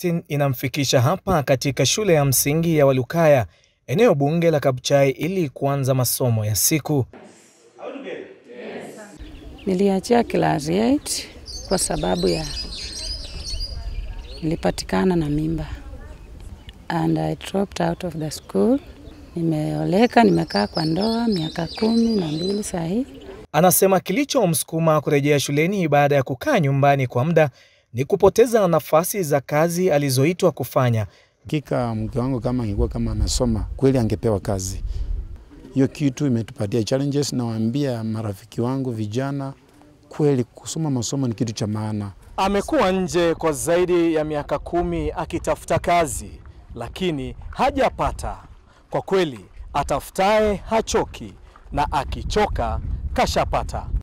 Augustine inamfikisha hapa katika shule ya msingi ya Walukaya, eneo bunge la Kabuchai ili kuanza masomo ya siku. Niliachia class 8 kwa sababu ya nilipatikana na mimba and I dropped out of the school. Nimeoleka, nimekaa kwa ndoa miaka kumi na mbili saa hii. Anasema kilichomsukuma kurejea shuleni baada ya kukaa nyumbani kwa muda ni kupoteza nafasi za kazi alizoitwa kufanya. Hakika mke wangu kama angekuwa kama anasoma kweli angepewa kazi. Hiyo kitu imetupatia challenges. Nawaambia marafiki wangu vijana, kweli kusoma masomo ni kitu cha maana. Amekuwa nje kwa zaidi ya miaka kumi akitafuta kazi, lakini hajapata. Kwa kweli, atafutaye hachoki na akichoka kashapata.